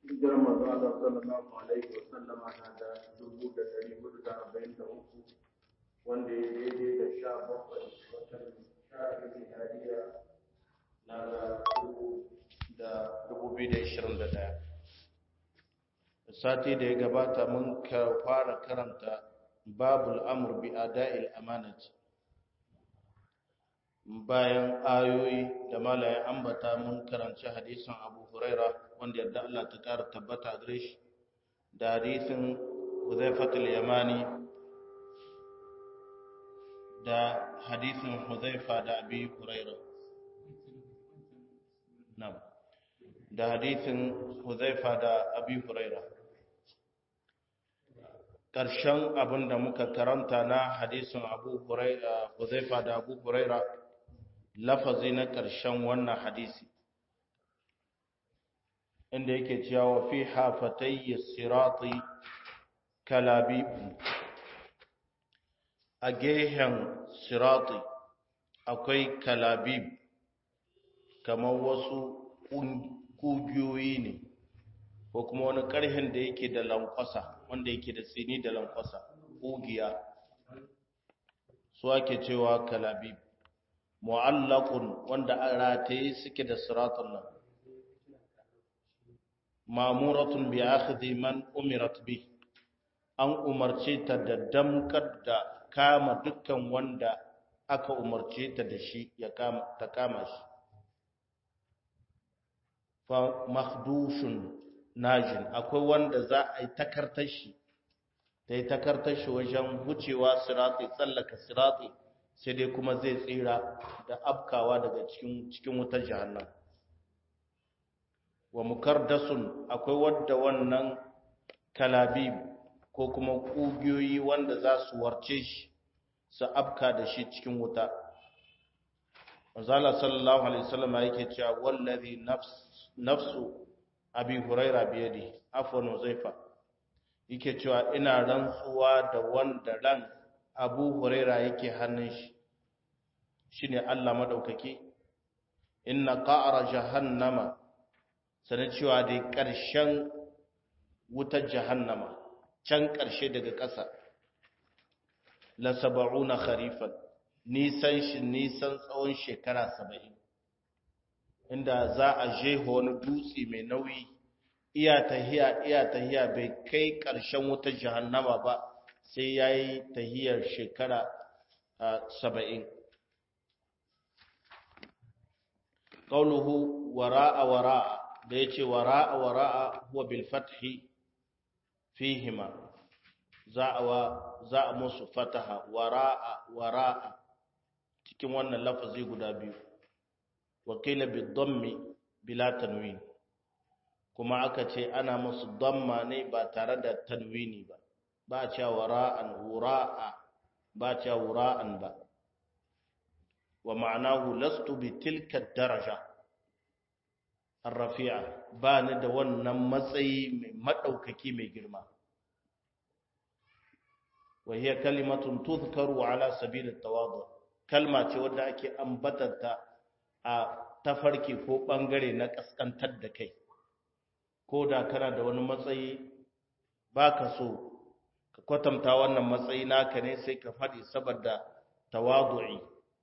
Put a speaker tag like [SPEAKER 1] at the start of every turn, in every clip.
[SPEAKER 1] hijirar manzo Allah sallallahu alaihi wa sallama na da dubu da dari hudu da arba'in da uku wanda ya daidai da sha bakwai watan sha biyu hadiya na da dubu da dubu biyu da ishirin da ɗaya sati da ya gabata mun fara karanta babul amr bi ada'il amanati bayan ayoyi da malaye ambata mun karanci hadisin Abu Huraira wanda yadda Allah ta kara tabbata gare shi da hadisin Hudhaifah al-Yamani da hadisin Hudhaifa da Abi Huraira na'am da hadisin Hudhaifa da Abi Huraira ƙarshen abin da muka karanta na hadisin Abu Huraira Hudhaifa da Abu Huraira lafazi na ƙarshen wannan hadisi inda yake cewa fi hafatayyi sirati kalabib a gehen sirati akwai kalabib kamar wasu ƙugiyoyi ne ko kuma wani ƙarhen da yake da lankwasa wanda yake da tsini da lankwasa ƙugiya su ake cewa kalabib mu'allaqun wanda an rataye suke da siratun nan mamuratun bi akhdhi man umirat bi an umarce ta da damkar da kama dukkan wanda aka umarce ta da shi ya kama ta kama shi fa makhdushun najin akwai wanda za a yi takartar shi ta yi takartar shi wajen wucewa sirati tsallaka sirati sai dai kuma zai tsira da afkawa daga cikin cikin wutar jahannam wa mukardasun akwai wadda wannan kalabib ko kuma kugiyoyi wanda za su warce shi su afka da shi cikin wuta Manzala sallallahu alaihi wasallam yake cewa wallazi nafs nafsu abi huraira biyadi afwan zaifa yake cewa ina rantsuwa da wanda ran abu huraira yake hannun shi shi ne allah maɗaukaki inna ƙa'ara jahannama sanar cewa dai ƙarshen wutar jahannama can ƙarshe daga ƙasa la saba'una kharifan nisan shi nisan tsawon shekara saba'in inda za a jeho wani dutse mai nauyi iya tahiya iya tahiya bai kai ƙarshen wutar jahannama ba sai ya yi tahiyar shekara saba'in ƙauluhu wara'a wara'a da ya ce wara'a wara'a huwa bilfathi fihima za a musu fataha wara'a wara'a cikin wannan lafazi guda biyu wakila bidonmi bila tanwin kuma aka ce ana musu damma ne ba tare da tanwini ba ba a cewa wara'an wura'a ba a cewa wura'an ba wa ma'anahu lastu bi tilka daraja arrafi'a ba ni da wannan matsayi mai madaukaki mai girma wa hiya kalimatun tuzkaru ala sabil at-tawadu kalma ce wadda ake ambatanta a tafarki ko bangare na kaskantar da kai ko da kana da wani matsayi baka so ka kwatanta wannan matsayi naka ne sai ka faɗi saboda tawadu'i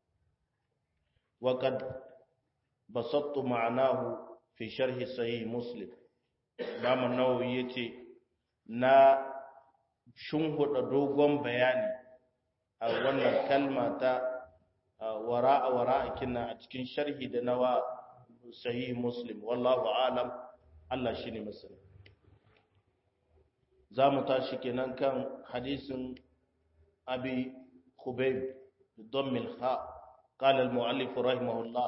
[SPEAKER 1] وقد بسطت معناه في شرح صحيح مسلم Imam Nawawi yace na shunhuda dogon bayani a wannan kalma ta wara'a wara'a kinna a cikin sharhi da nawa sahih Muslim wallahu alam Allah shine masani zamu tashi kenan kan hadisin Abi Khubayb بضم الخاء قال المؤلف رحمه الله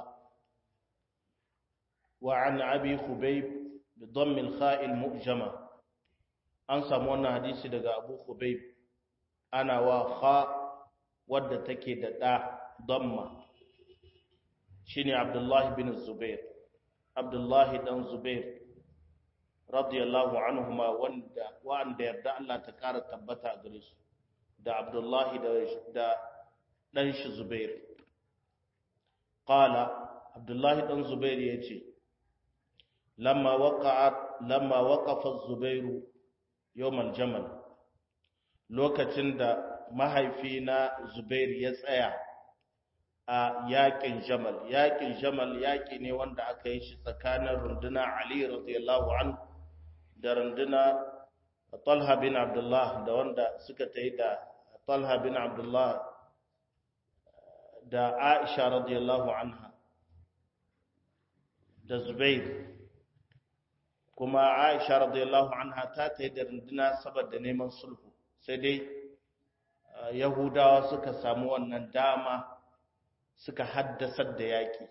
[SPEAKER 1] وعن أبي خبيب بضم الخاء المؤجمة أنسى مونا حديثي دقى أبو خبيب أنا وخاء ود تكي دا ضمة شيني عبد الله بن الزبير عبد الله بن زبير رضي الله عنهما وان وان دا الله تكار تبتا غريس دا عبد الله دا dan shi Zubair qala Abdullahi dan Zubair yace lamma waqa'at lamma waqafa az-zubairu yawm al-jamal lokacin da mahaifina zubair ya tsaya a yakin jamal yakin jamal yaki ne wanda aka yi shi tsakanin runduna ali radiyallahu anhu da runduna talha bin abdullah da wanda suka tayi da talha bin abdullah da aisha radiyallahu anha da zubair kuma aisha radiyallahu anha ta tayi da runduna saboda neman sulhu sai dai yahudawa suka samu wannan dama suka haddasar da yaƙi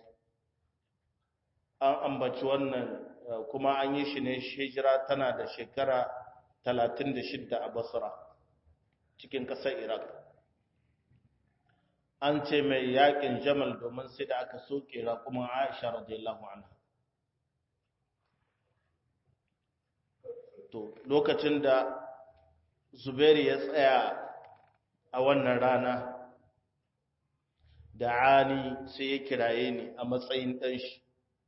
[SPEAKER 1] an ambaci wannan kuma an yi shi ne hijira tana da shekara 36 a basra cikin ƙasar iraq an ce mai yaƙin jamal domin sai da aka soke raƙumin aisha radiyallahu anha to lokacin da zubairu ya tsaya a wannan rana da ani sai ya kiraye ni a matsayin ɗanshi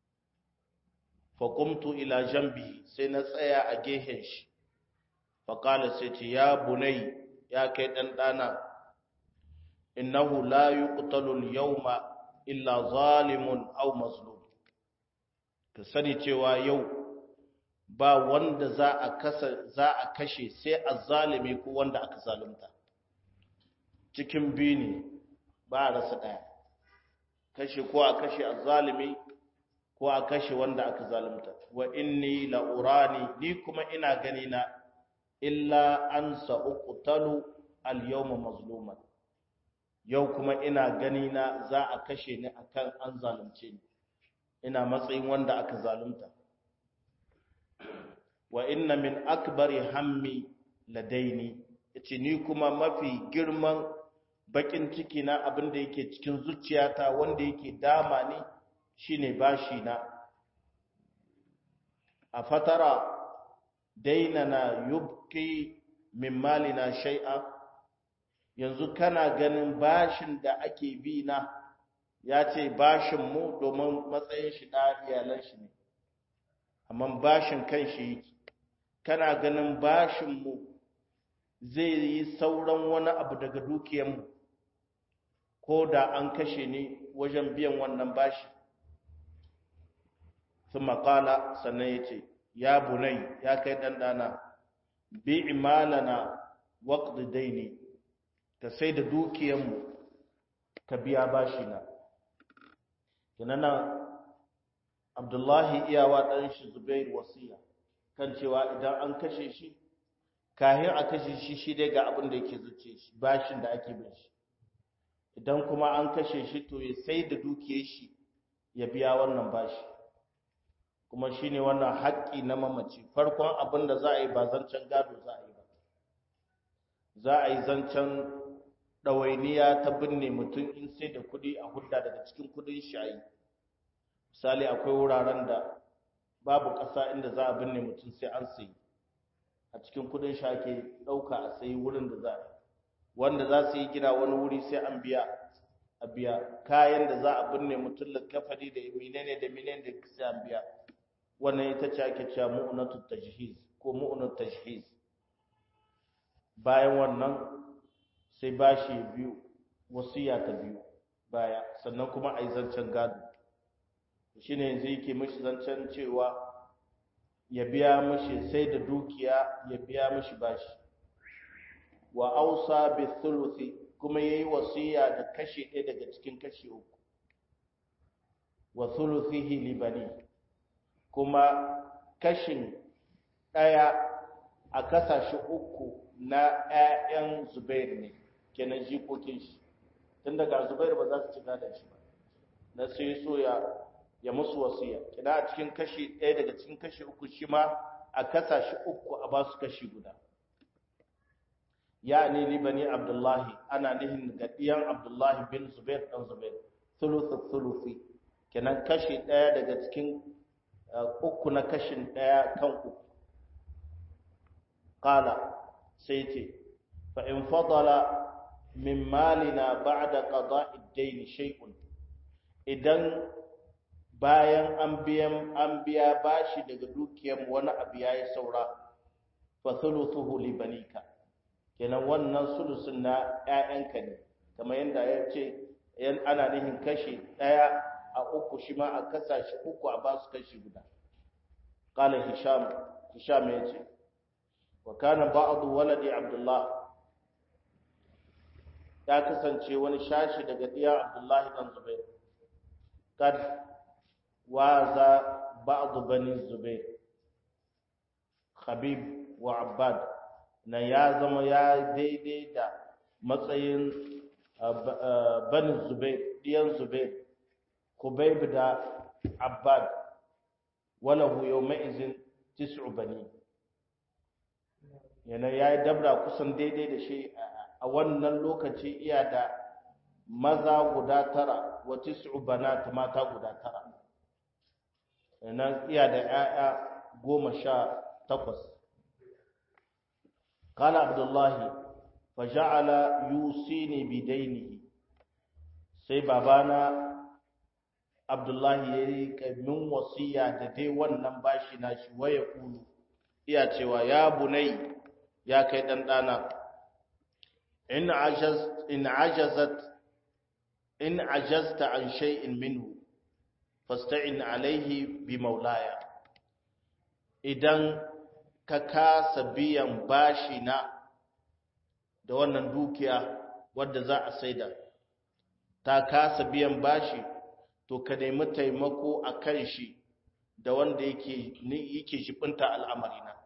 [SPEAKER 1] faƙumtu ila jambi sai na tsaya a gehen shi faƙala sai ce ya bunai ya kai ɗan ɗana innahu la yuqtalu yawma illa zalimun aw mazlum ka sani cewa yau ba wanda za a kasa za a kashe sai azzalimi ko wanda aka zalunta cikin biyu ne ba a rasa ɗaya kashe ko a kashe azzalimi ko a kashe wanda aka zalunta wa inni la urani ni kuma ina gani na illa an sa'uqtalu al yawma mazluman yau kuma ina gani na za a kashe ni akan an zalunce ni ina matsayin wanda aka zalunta wa inna min akbari hammi ladaini yace ni kuma mafi girman bakin ciki na abin da yake cikin zuciyata wanda yake dama ni shine bashi na a fatara dainana yubki min malina shay'a yanzu kana ganin bashin da ake bi na ya ce bashin mu domin matsayin shi da iyalan shi ne amma bashin kan shi yake kana ganin bashin mu zai yi sauran wani abu daga dukiyar mu ko da an kashe ni wajen biyan wannan bashi sun makala sannan ya ce ya bunai ya kai ɗanɗana bi imalana waƙi daini ka sai da dukiyanmu ka biya bashi na kinana abdullahi iyawa ɗan shi zubairu wasiya kan cewa idan an kashe shi kahin a kashe shi shi dai ga abin da yake zuce shi bashin da ake bin shi idan kuma an kashe shi to ya sai da dukiyar shi ya biya wannan bashi kuma shine wannan haƙƙi na mamaci farkon abin da za a yi ba zancen gado za a yi ba za a yi zancen ɗawainiya ta binne mutum in sai da kuɗi a hudda daga cikin kuɗin shi a yi misali akwai wuraren da babu ƙasa inda za a binne mutum sai an sayi a cikin kuɗin shi ake ɗauka a sayi wurin da za a yi wanda za su yi gina wani wuri sai an biya a biya kayan da za a binne mutum likafari da menene da menene da sai an biya wannan ita ce ake cewa mu'unatu tajhiz ko mu'unatu tajhiz bayan wannan sai bashi biyu wasiya ta biyu baya sannan kuma a yi zancen gado shine yanzu yake mishi zancen cewa ya biya mishi sai da dukiya ya biya mishi bashi wa ausa bi thuluthi kuma yayi wasiya da kashi ɗaya daga cikin kashi uku wa thuluthihi li bani kuma kashin ɗaya a kasashe uku na ƴaƴan Zubair ne kenan jikokin shi tun daga Zubair ba za su ci gadon shi ba na sai so ya ya musu wasiya kina a cikin kashi ɗaya daga cikin kashi uku shi ma a kasashe uku a ba su kashi guda yani libani abdullahi ana nihin ga ɗiyan abdullahi bin zubair ɗan zubair thuluthu thuluthi kenan kashi ɗaya daga cikin uku na kashin ɗaya kan uku qala sai ce fa in fadala min malina ba'da qada'i ad-dayn shay'un idan bayan an biyan an biya bashi daga dukiyar wani abu yayi saura fa thuluthuhu li banika kenan wannan sulusun na ƴaƴanka ne kamar yadda ya ce yan ana nihin kashi ɗaya a uku shi ma a kasa shi uku a basu kashi guda qala hisham hisham ya ce wa kana ba'du waladi abdullah ya kasance wani shashi daga diya abdullahi dan zubair kad waza ba'du bani zubair khabib wa abbad na ya zama ya daidai da matsayin bani zubair diyan zubair kubayb da abbad walahu yawma izin tis'u bani yana yayi dabra kusan daidai da shi a wannan lokaci iya da maza guda tara wa tis'u banat mata guda tara yana iya da 'ya'ya goma sha takwas قال عبد الله فجعل يوصيني بدينه sai babana Abdullahi ya yi min wasiya da dai wannan bashi na shi waya kulu iya cewa ya bunai ya kai dan dana in ajaz in ajazat in ajazta an shay'in minhu fasta'in alaihi bi maulaya idan ka kasa biyan bashi na da wannan dukiya wadda za a saida ta kasa biyan bashi to ka nemi taimako a kan shi da wanda yake yake shibinta al'amarina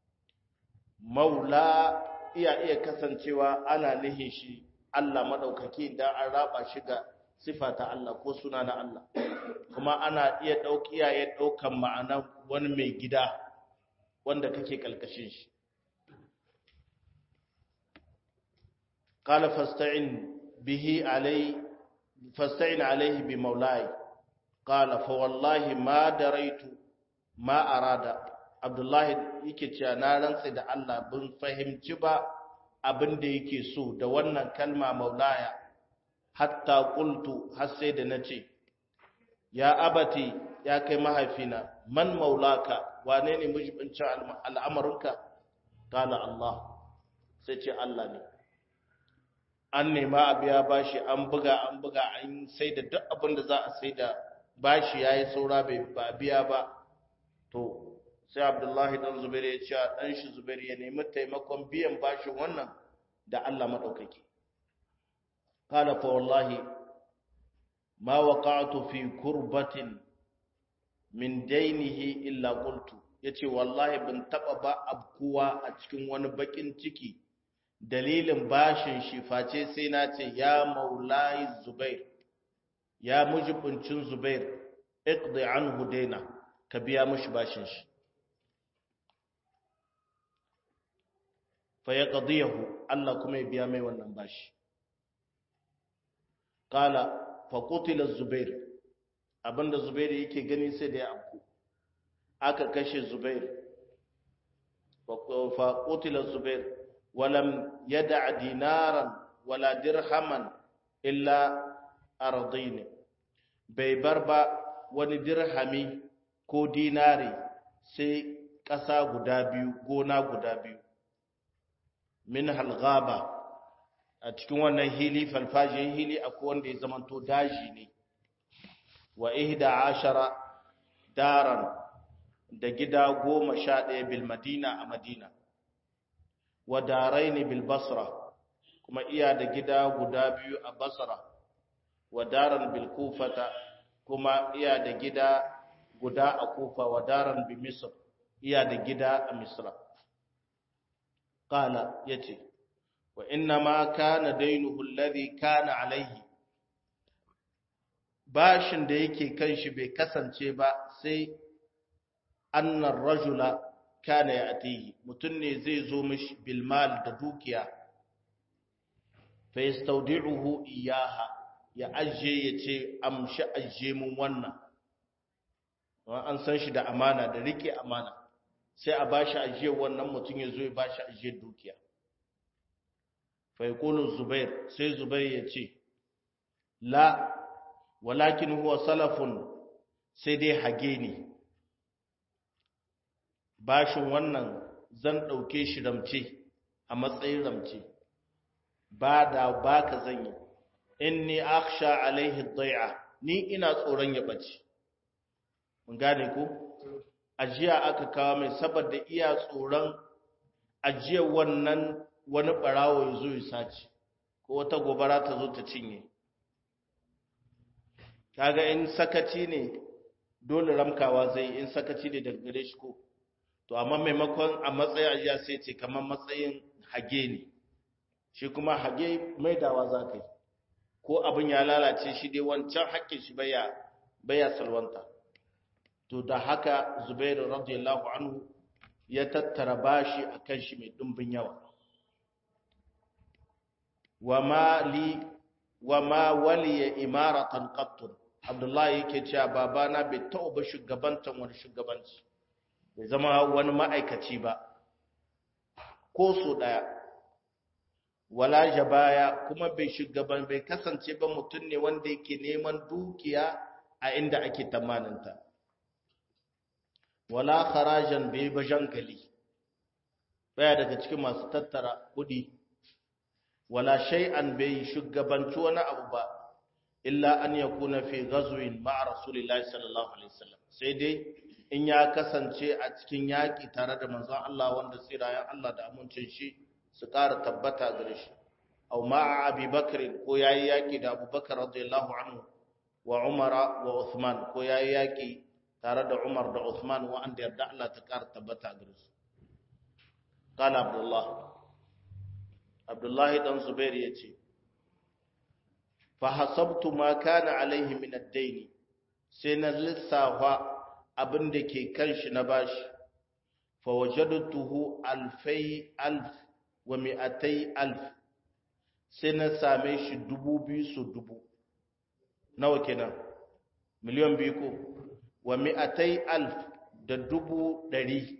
[SPEAKER 1] maula iya iya kasancewa ana nihin shi Allah madaukaki da an raba shi ga sifa ta Allah ko suna na Allah kuma ana iya dauki iyaye daukan ma'ana wani mai gida wanda kake kalkashin shi qala fasta'in bihi alai fasta'in alaihi bi maulai qala fa wallahi ma daraitu ma arada abdullahi yake cewa na rantsa da Allah bin fahimci ba abin da yake so da wannan kalma maulaya hatta qultu har sai da nace ya abati ya kai mahaifina man maulaka wane ne mujibincin al'amarinka kala Allah sai ce Allah ne an nema a biya bashi an buga an buga an sai da duk abin da za a sai da bashi ya yi saura bai ba biya ba to sai abdullahi dan zubairu ya ce dan shi zubairu ya nemi taimakon biyan bashin wannan da Allah maɗaukaki kala fa wallahi ma waqa'tu fi kurbatin min dainihi illa qultu yace wallahi ban taba ba abkuwa a cikin wani bakin ciki dalilin bashin shi face sai na ce ya maulai zubair ya mujibincin zubair iqdi anhu daina ka biya mishi bashin shi fa yaqdiyahu Allah kuma ya biya mai wannan bashi qala fa qutila zubair abinda Zubair yake gani sai da ya afku aka kashe Zubair fa qutila Zubair walam yad'a dinaran wala dirhaman illa ardin bai bar ba wani dirhami ko dinari sai ƙasa guda biyu gona guda biyu min halgaba a cikin wannan hili falfajin hili akwai wanda ya zamanto daji ne wa ihda ashara daran da gida goma sha ɗaya bil madina a madina wa daraini bil basra kuma iya da gida guda biyu a basra wa daran bil kufata kuma iya da gida guda a kufa wa daran bi misr iya da gida a misra qala yace wa inna ma kana dainuhu alladhi kana alaihi bashin da yake kan shi bai kasance ba sai annar rajula kana ya atihi mutum ne zai zo mishi bilmal da dukiya fa yastawdi'uhu iyaha ya ajiye ya ce amshi ajiye mun wannan an san shi da amana da rike amana sai a bashi ajiye wannan mutum ya zo ya bashi ajiye dukiya fa yaqulu zubair sai zubair ya ce la walakin huwa salafun sai dai hage ne bashin wannan zan ɗauke shi ramce a matsayin ramce ba da baka zan yi inni akhsha alaihi dhai'a ni ina tsoron ya bace mun gane ko ajiya aka kawo mai saboda iya tsoron ajiya wannan wani barawo ya zo ya sace ko wata gobara ta zo ta cinye kaga in sakaci ne dole ramkawa zai in sakaci ne daga gare shi ko to amma maimakon a matsayin ajiya sai ce kamar matsayin hage ne shi kuma hage maidawa za ka yi ko abin ya lalace shi dai wancan haƙƙin shi baya baya salwanta to da haka zubairu radiyallahu anhu ya tattara bashi akan shi mai dimbin yawa wama li wama waliya imaratan qattun abdullahi yake cewa babana bai taɓa shugabantan wani shugabanci bai zama wani ma'aikaci ba ko so daya wala jabaya kuma bai shugaban bai kasance ba mutum ne wanda yake neman dukiya a inda ake tamaninta wala kharajan bai ba jangali baya daga cikin masu tattara kudi wala shay'an bai shugabanci wani abu ba illa an yakuna fi ghazwin ma'a rasulillahi sallallahu alaihi wasallam sai dai in ya kasance a cikin yaki tare da manzon Allah wanda tsirayen Allah da amincin shi su ƙara tabbata gare shi aw ma'a Abi Bakr ko yayi yaki da Abu Bakar radiyallahu anhu wa Umar wa Uthman ko yayi yaki tare da Umar da Uthman wa anda yarda Allah ta ƙara tabbata gare su qala Abdullah Abdullah dan Zubair yace fa hasabtu ma kana alaihi min ad-dayn sai na lissafa abin da ke kan shi na bashi fa wajadtuhu alfai alf wa mi'atai alf sai na same shi dubu biyu su dubu nawa kenan miliyan biyu ko wa mi'atai alf da dubu ɗari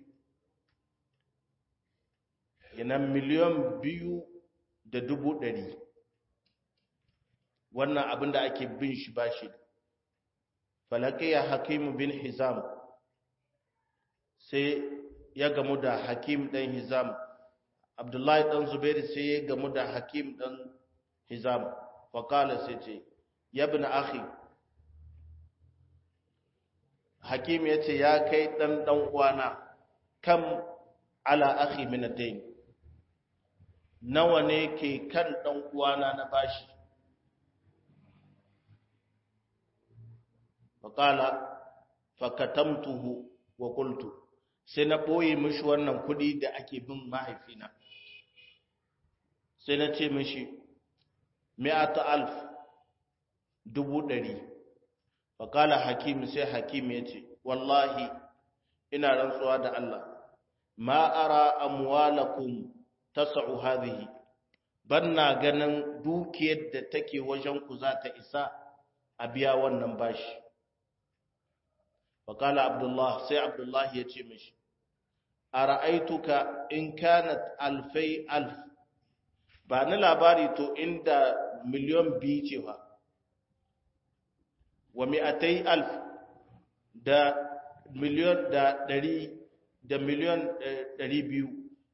[SPEAKER 1] yana miliyan biyu da dubu ɗari wannan abin da ake bin shi ba shi falakiya hakimu bin hizam sai ya gamu da hakim ɗan hizam abdullahi ɗan zubairu sai ya gamu da hakim ɗan hizam faƙala sai ce ya bi na akhi hakim ya ce ya kai ɗan ɗan uwana kam ala akhi minadain nawa ne ke kan ɗan uwana na bashi faƙala fakatamtuhu wa qultu sai na ɓoye mishi wannan kuɗi da ake bin mahaifina sai na ce mishi mi'ata alf dubu ɗari faƙala hakim sai hakim ya ce wallahi ina rantsuwa da Allah ma ara amwalakum tasa'u hadhihi banna ganin dukiyar da take wajen ku za ta isa a biya wannan bashi faƙala abdullah sai abdullah ya ce mishi a ra'aituka in kanat alfai alf ba ni labari to inda miliyon biyu ce ba wa mi'atai alf da miliyon da ɗari da miliyon ɗari biyu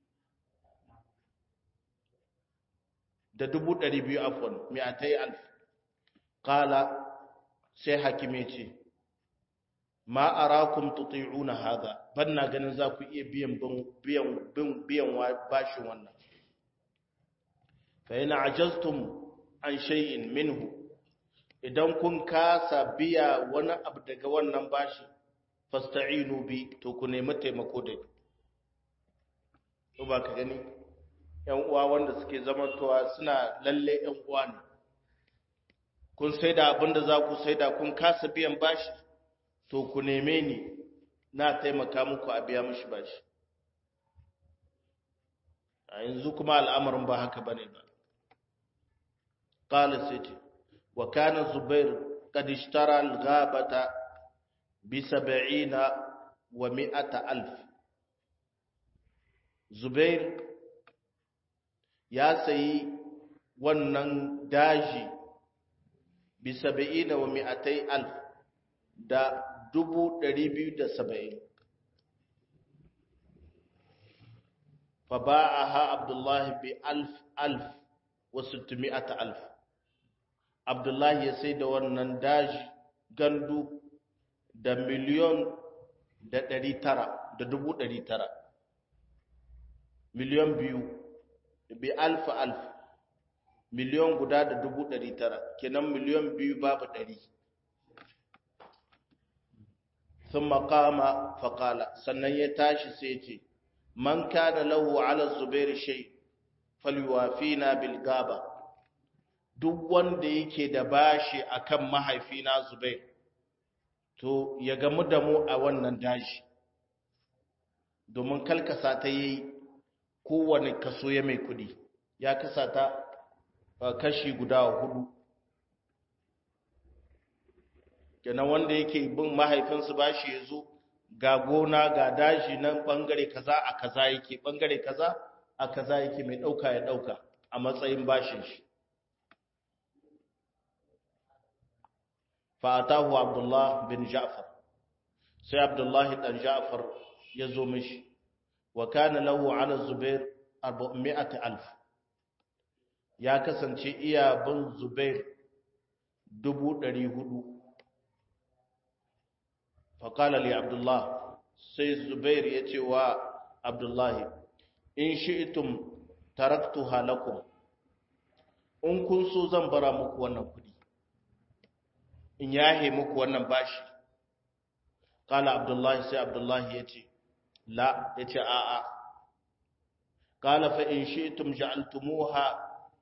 [SPEAKER 1] da dubu ɗari biyu afon mi'atai alf ƙala sai hakime ce ma arakum tuti'una hadha banna ganin za ku iya biyan biyan biyan bashin wannan fa in ajaztum an shay'in minhu idan kun kasa biya wani abu daga wannan bashi fasta'inu bi to ku nemi taimako da to ba ka gani yan uwa wanda suke zamantowa suna lalle yan uwa ne kun saida abinda za ku saida kun kasa biyan bashi to ku neme ni na taimaka muku a biya mishi bashi a yanzu kuma al'amarin ba haka bane ba qala siti wa kana zubair qad ishtara al-ghabata bi 70 wa 100 alf zubair ya sayi wannan daji bi 70 wa 200 alf da dubu ɗari biyu da saba'in fa ba'aha abdullahi bi alf alf wa sittumi'ata alf abdullahi ya sai da wannan daji gandu da miliyon da ɗari tara da dubu ɗari tara miliyon biyu bi alfa alf miliyon guda da dubu ɗari tara kenan miliyon biyu babu ɗari sun makama faƙala sannan ya tashi sai ce man kana lahu ala zubair shay falyuwafina bil gaba duk wanda yake da bashi akan mahaifina zubair to ya gamu da mu a wannan daji domin kalkasa ta yi kowane kaso ya mai kudi ya kasa ta kashi guda hudu kenan wanda yake bin mahaifinsu bashi ya zo ga gona ga daji nan bangare kaza a kaza yake bangare kaza a kaza yake mai dauka ya dauka a matsayin bashin shi fa'atahu abdullah bin ja'far sai abdullah dan ja'far ya zo mishi wa kana lahu ala zubair 400000 ya kasance iya bin zubair 400 faƙala li abdullah sai zubair ya ce wa abdullahi in shi'itum taraktu halakum in kun so zan bara muku wannan kudi in yahe muku wannan bashi ƙala abdullahi sai abdullahi ya ce la ya ce a'a ƙala fa in shi'itum ja'altumuha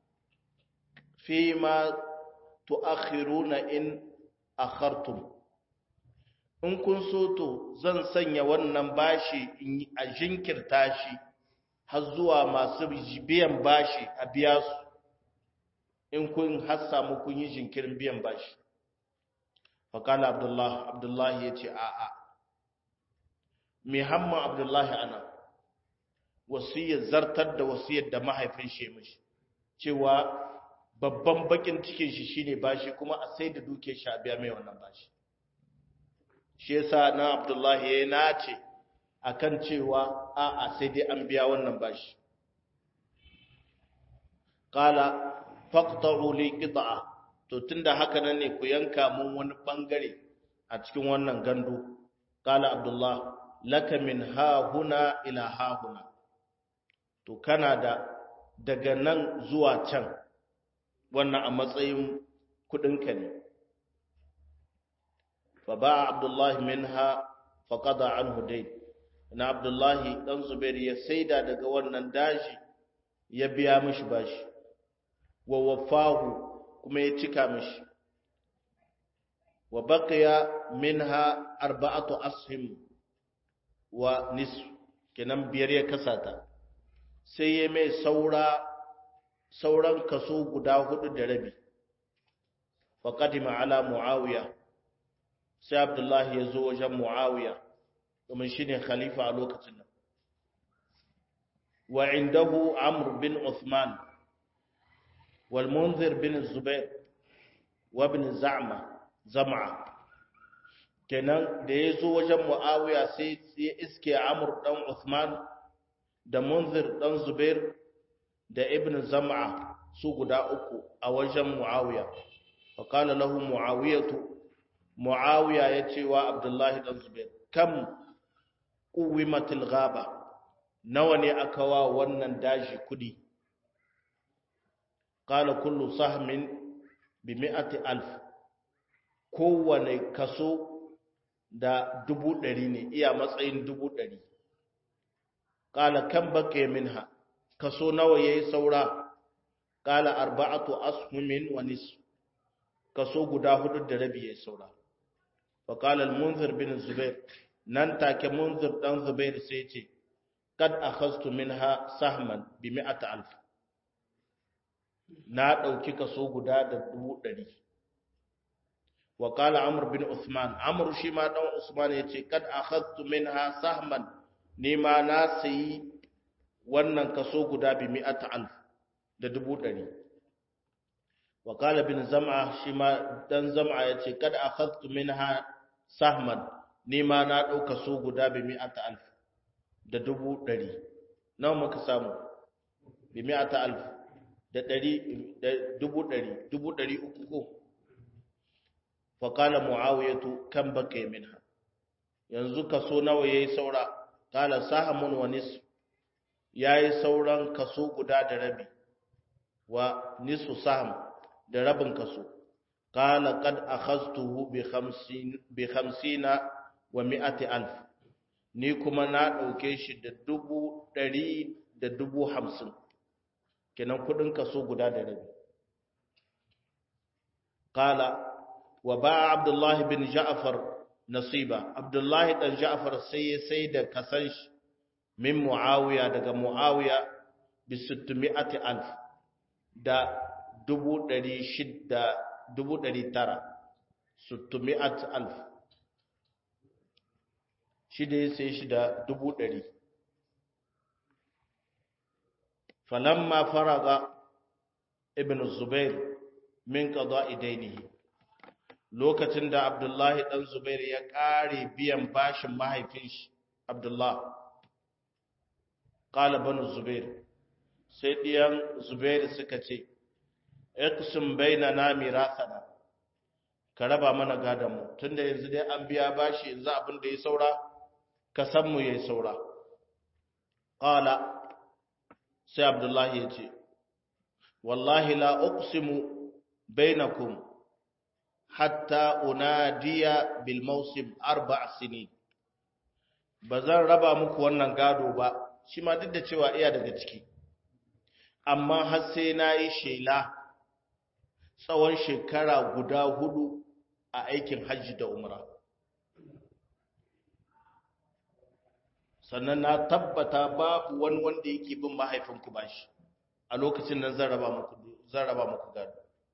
[SPEAKER 1] fi ma tu'akhiruna in akhartum in kun so to zan sanya wannan bashi a jinkirta shi har zuwa masu biyan bashi a biya su in kun har samu kun yi jinkirin biyan bashi faƙala abdullahi abdullahi ya ce a'a mai hamma abdullahi ana wasiyar zartar da wasiyar da mahaifin shi mishi cewa babban bakin cikin shi shine bashi kuma a sai da duke shi a biya mai wannan bashi shi yasa na Abdullahi ya nace akan cewa a'a sai dai an biya wannan bashi qala faqta'u li qit'a to tunda haka nan ne ku yanka mun wani bangare a cikin wannan gandu qala Abdullah laka min ha huna ila ha huna to kana da daga nan zuwa can wannan a matsayin kudinka ne فباع عبد الله منها فقضى عنه دين na abdullahi dan zubair ya saida daga wannan daji ya biya mishi bashi wa wafahu kuma ya cika mishi wa baqiya minha arba'atu ashim wa nisf kenan biyar ya kasata sai ya mai saura sauran kaso guda hudu da rabi fa qadima ala muawiya sai abdullahi ya zo wajen muawiya domin shi ne khalifa a lokacin nan wa indahu amr bin uthman wal munzir bin zubair wa bin za'ma zam'a kenan da ya zo wajen muawiya sai ya iske amr dan uthman da munzir dan zubair da ibn zam'a su guda uku a wajen muawiya fa qala lahu muawiyatu muawiya ya ce wa abdullahi dan zubair kam quwimatil ghaba nawa ne aka wa wannan daji kudi qala kullu sahmin bi mi'ati alf kowane kaso da dubu ɗari ne iya matsayin dubu ɗari qala kam bake minha kaso nawa yayi saura qala arba'atu ashumin wa nisf kaso guda hudu da rabi yayi saura fa qala al-munzir bin zubair nan take munzir dan zubair sai ce kad akhadtu minha sahman bi mi'ati alf na dauki kaso guda da dubu ɗari wa qala amr bin usman amr shi ma dan usman yace kad akhadtu minha sahman ni ma na sayi wannan kaso guda bi mi'ati alf da dubu ɗari wa qala bin zam'a shi ma dan zam'a yace kad akhadtu minha sahman ni ma na ɗauka so guda bi mi'ata alf da dubu ɗari nawa muka samu bi mi'ata alf da ɗari da dubu ɗari dubu ɗari uku ko faƙala mu'awiyatu kan baka minha yanzu kaso nawa yayi saura kala sahamun wa nisf yayi sauran kaso guda da rabi wa nisfu saham da rabin kaso kala qad akhadtuhu bi 50 bi 50 wa 100 alf ni kuma na dauke shi da dubu ɗari da dubu hamsin kenan kudin kaso guda da rabi kala wa ba abdullahi bin ja'far nasiba abdullahi dan ja'far sai ya sai da kasan shi min muawiya daga muawiya bi 600 alf da dubu ɗari shidda dubu ɗari tara 600 alf shi da ya sai shi da dubu ɗari falamma faraga ibn zubair min qada'i dainihi lokacin da Abdullahi ɗan Zubair ya ƙare biyan bashin mahaifin shi, Abdullah, ƙala banu Zubair, sai ɗiyan Zubair suka ce, Iksun bai na na mirasana, ka raba mana gadonmu, tun da yanzu dai an biya bashi yanzu abin da ya saura, ka san mu ya saura. Ƙala, sai Abdullahi ya ce, Wallahi la uqsimu bainakum hatta unadiya bil mausim arba' sinin ba zan raba muku wannan gado ba shi ma duk da cewa iya daga ciki amma har sai na yi shela tsawon shekara guda hudu a aikin hajji da umra sannan na tabbata babu wani wanda yake bin mahaifinku bashi a lokacin nan zan raba muku zan raba muku gado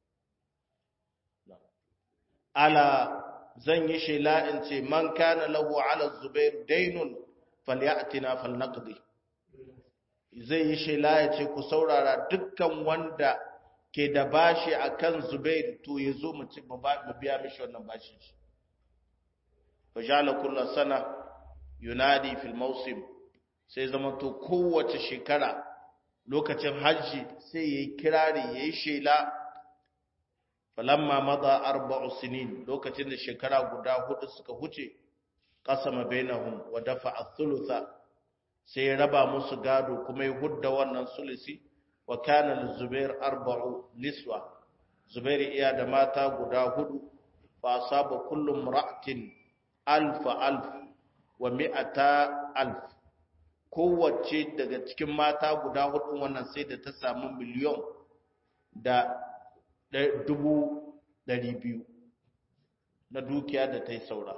[SPEAKER 1] ala zan yi shela in ce man kana lahu ala zubair dainun falyatina falnaqdi zai yi shela ya ce ku saurara dukkan wanda ke da bashi akan zubair to ya zo mu ci mu biya mishi wannan bashi fajala kullu sana yunadi fil mawsim sai zama to kowace shekara lokacin hajji sai yayi kirari yayi shela falamma mada arba'u sinin lokacin da shekara guda hudu suka huce qasama bainahum wa dafa'a thulutha sai raba musu gado kuma ya hudda wannan sulusi wa kana lizubair arba'u niswa zubair iya da mata guda hudu fa asaba kullu imra'atin alfa alf wa mi'ata alf kowace daga cikin mata guda hudu wannan sai da ta samu miliyon da dubu ɗari biyu na dukiya da ta yi saura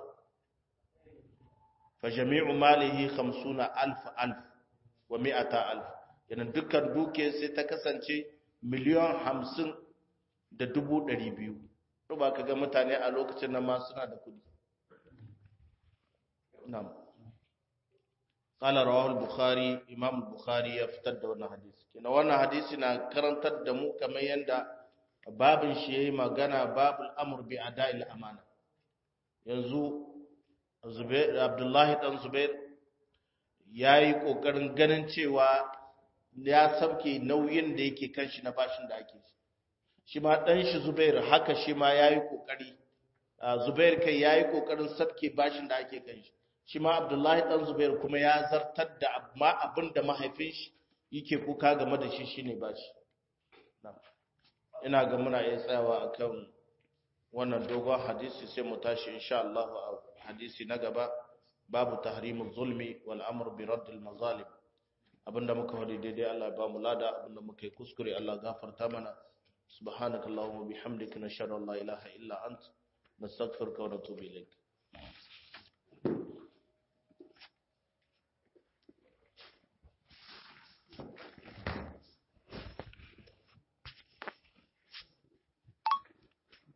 [SPEAKER 1] fa jami'u malihi hamsuna alf alf wa mi'ata alf yana dukkan dukiya sai ta kasance miliyan hamsin da dubu ɗari biyu ba ka ga mutane a lokacin nan ma suna da kudi na'am qala rawahu al-bukhari imam al-bukhari ya fitar da wannan hadisi kina wannan hadisi na karantar da mu kamar yanda babin shi yayi magana babul amr bi ada'il amana yanzu Zubair Abdullahi dan Zubair yayi kokarin ganin cewa ya sabke nauyin da yake kan shi na bashin da ake shi ma dan shi Zubair haka shi ma yayi kokari Zubair kai yayi kokarin sabke bashin da ake kan shi shi ma Abdullahi dan Zubair kuma ya zartar da amma abinda mahaifin shi yake kuka game da shi shine bashi ina ga muna iya tsayawa akan wannan dogon hadisi sai mu tashi insha Allah a hadisi na gaba babu tahrimul zulmi wal amr bi radd al mazalim abinda muka faɗi daidai Allah ba mu lada abinda muka yi kuskure Allah gafarta mana subhanakallahumma bihamdika nashhadu an la ilaha illa ant nastaghfiruka wa natubu ilayk